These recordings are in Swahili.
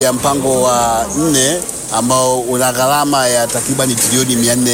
ya mpango wa nne ambao una gharama ya takribani trilioni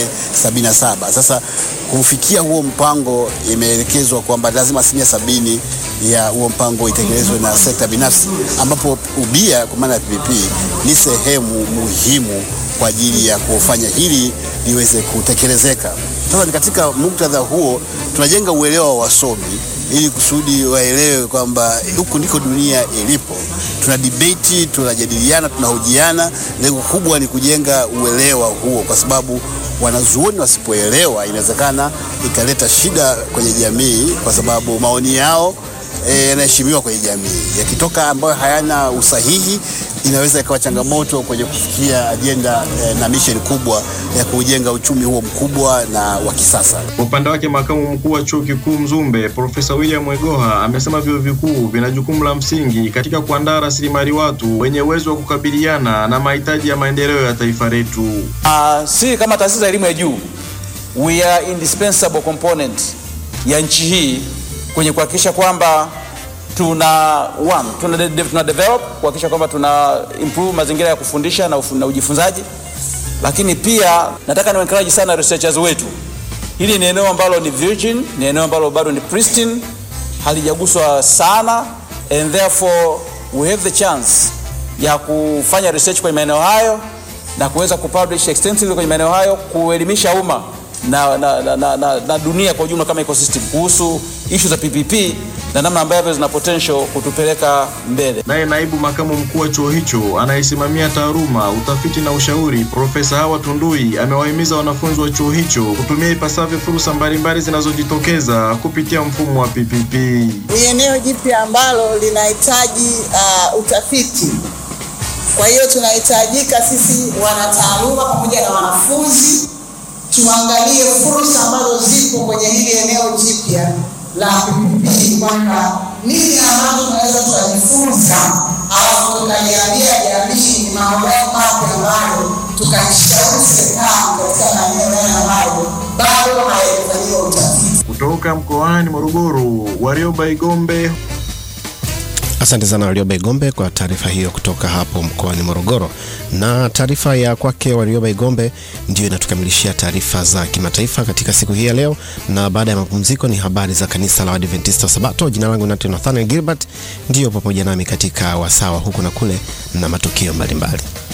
477. Sasa kufikia huo mpango, imeelekezwa kwamba lazima asilimia sabini ya huo mpango itekelezwe na sekta binafsi, ambapo ubia kwa maana ya PPP ni sehemu muhimu kwa ajili ya kufanya hili liweze kutekelezeka. Sasa ni katika muktadha huo tunajenga uelewa wa wasomi ili kusudi waelewe kwamba huku ndiko dunia ilipo. Tuna debate, tunajadiliana, tunahojiana. Lengo kubwa ni kujenga uelewa huo, kwa sababu wanazuoni wasipoelewa, inawezekana ikaleta shida kwenye jamii, kwa sababu maoni yao yanaheshimiwa e, kwenye jamii. Yakitoka ambayo hayana usahihi, inaweza ikawa changamoto kwenye kufikia ajenda e, na misheni kubwa ya kujenga uchumi huo mkubwa na wa kisasa. Kwa upande wake, makamu mkuu wa chuo kikuu Mzumbe Profesa William Mwegoha amesema vyuo vikuu vina jukumu la msingi katika kuandaa rasilimali watu wenye uwezo wa kukabiliana na mahitaji ya maendeleo ya taifa letu. Uh, si kama taasisi za elimu ya juu we are indispensable component ya nchi hii kwenye kuhakikisha kwamba tuna one, tuna, de, tuna develop kuhakikisha kwamba tuna improve mazingira ya kufundisha na, na ujifunzaji, lakini pia nataka ni encourage sana researchers wetu. Hili ni eneo ambalo ni virgin, ni eneo ambalo bado ni pristine, halijaguswa sana and therefore we have the chance ya kufanya research kwenye maeneo hayo na kuweza kupublish extensively kwenye maeneo hayo, kuelimisha umma na, na, na, na, na, na dunia kwa ujumla kama ecosystem kuhusu issue za PPP na namna ambavyo zina potential kutupeleka mbele. Naye naibu makamu mkuu wa chuo hicho anayesimamia taaluma, utafiti na ushauri, Profesa Hawa Tundui amewahimiza wanafunzi wa chuo hicho kutumia ipasavyo fursa mbalimbali zinazojitokeza kupitia mfumo wa PPP. Ni eneo jipya ambalo linahitaji uh, utafiti. Kwa hiyo tunahitajika sisi wanataaluma pamoja na wanafunzi tuangalie fursa ambazo zipo kwenye hili eneo jipya la PPP, kwamba nini ambazo tunaweza tukajifunza, alafu tukaliambia jamii ni mambo yao mapya ambayo tukaishauri serikali katika maeneo yale ambayo bado hayajafanyiwa utafiti. Kutoka mkoani Morogoro, Warioba Igombe. Asante sana Warioba Igombe kwa taarifa hiyo kutoka hapo mkoani Morogoro. Na taarifa ya kwake Warioba Igombe ndiyo inatukamilishia taarifa za kimataifa katika siku hii ya leo, na baada ya mapumziko ni habari za kanisa la Waadventista wa Sabato. Jina langu Nathan Nathaniel Gilbert, ndiyo pamoja nami katika wasawa huku na kule na matukio mbalimbali.